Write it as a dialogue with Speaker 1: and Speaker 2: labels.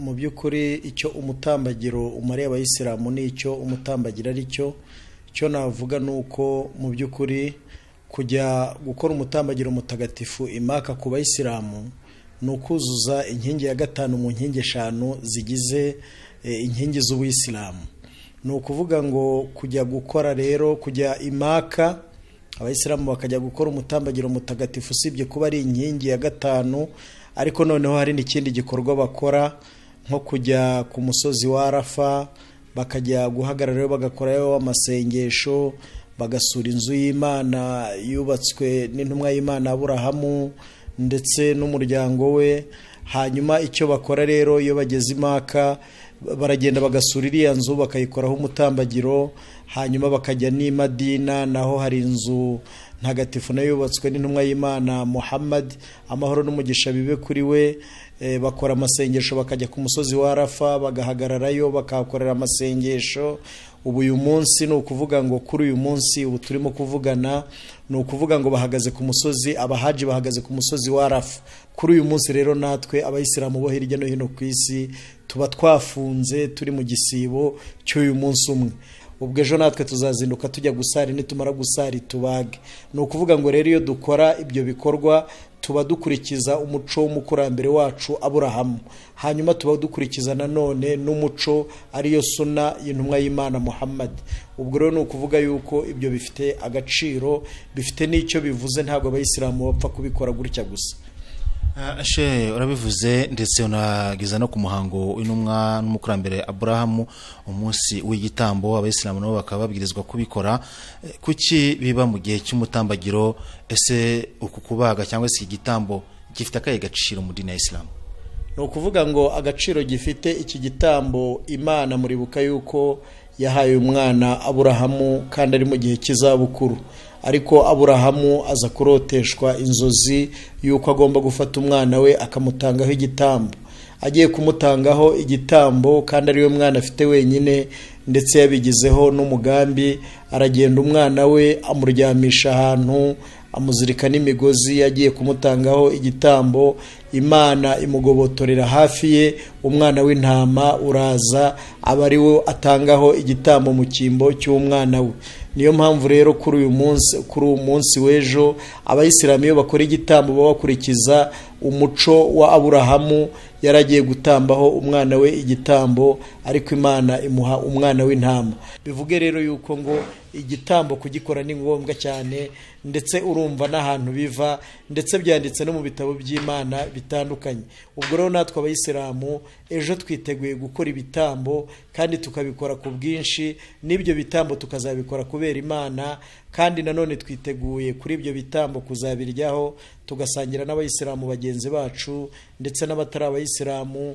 Speaker 1: by'ukuri icyo umutambagiro umariye abayisilamu ni icyo umutambagiro ari cyo icyo navuga ni uko mu by'ukuri kujya gukora umutambagiro mutagatifu imaka ku bayisilamu ni ukuzuza inkingi ya gatanu mu nkingi eshanu zigize inkingi z'ubuyisilamu ni ukuvuga ngo kujya gukora rero kujya imaka abayisilamu bakajya gukora umutambagiro mutagatifu usibye kuba ari inkingi ya gatanu ariko noneho hari n'ikindi gikorwa bakora nko kujya ku musozi wa arafa bakajya guhagararayo bagakorayo amasengesho bagasura inzu y'imana yubatswe n'intumwa y'imana aburahamu ndetse n'umuryango we hanyuma icyo bakora rero iyo bageze imaka baragenda bagasura iriya nzu bakayikoraho umutambagiro hanyuma bakajya n'imadina naho hari inzu ntagatifu nayo yubatswe n'intumwa y'imana muhammad amahoro n'umugisha bibe kuri we bakora amasengesho bakajya ku musozi wa arafa bagahagararayo bakahakorera amasengesho ubu uyu munsi ni ukuvuga ngo kuri uyu munsi ubu turimo kuvugana ni ukuvuga ngo bahagaze ku musozi abahaji bahagaze ku musozi wa rafu kuri uyu munsi rero natwe abayisilamu bo hirya no hino ku isi tuba twafunze turi mu gisibo cy'uyu munsi umwe ubwo ejo natwe tuzazinduka tujya gusari nitumara gusari tubage ni ukuvuga ngo rero iyo dukora ibyo bikorwa tuba dukurikiza umuco w'umukurambere wacu aburahamu hanyuma tuba dukurikiza nanone n'umuco ariyo suna y'intumwa y'imana muhammad ubwo rero ni ukuvuga yuko ibyo bifite agaciro bifite n'icyo bivuze ntabwo abayisilamu bapfa kubikora gutya gusa
Speaker 2: ashe urabivuze ndetse unageza no ku muhango w'intumwa n'umukurambere aburahamu umunsi w'igitambo abayisilamu nabo bakaba babwirizwa kubikora kuki biba mu gihe cy'umutambagiro ese uku kubaga cyangwa se iki gitambo gifite akahe gaciro mu dini ya isilamu
Speaker 1: ni ukuvuga ngo agaciro gifite iki gitambo imana muribuka yuko yahaye umwana aburahamu kandi ari mu gihe cy'izabukuru ariko aburahamu aza kuroteshwa inzozi y'uko agomba gufata umwana we akamutangaho igitambo agiye kumutangaho igitambo kandi ariwe mwana afite wenyine ndetse yabigizeho n'umugambi aragenda umwana we amuryamisha ahantu amuzirika n'imigozi agiye kumutangaho igitambo imana imugobotorera hafi ye umwana w'intama uraza aba ari we atangaho igitambo mu cyimbo cy'umwana we niyo mpamvu rero kuri uyu munsi kuri uyu munsi w'ejo abayisilamu iyo bakora igitambo baba bakurikiza umuco wa aburahamu yari agiye gutambaho umwana we igitambo ariko imana imuha umwana w'intama bivuge rero yuko ngo igitambo kugikora ni ngombwa cyane ndetse urumva n'ahantu biva ndetse byanditse no mu bitabo by'imana bitandukanye ubwo rero natwe abayisilamu ejo twiteguye gukora ibitambo kandi tukabikora ku bwinshi n'ibyo bitambo tukazabikora kubera imana kandi nanone twiteguye kuri ibyo bitambo kuzabiryaho tugasangira n'abayisilamu bagenzi bacu ndetse n'abatari abayisilamu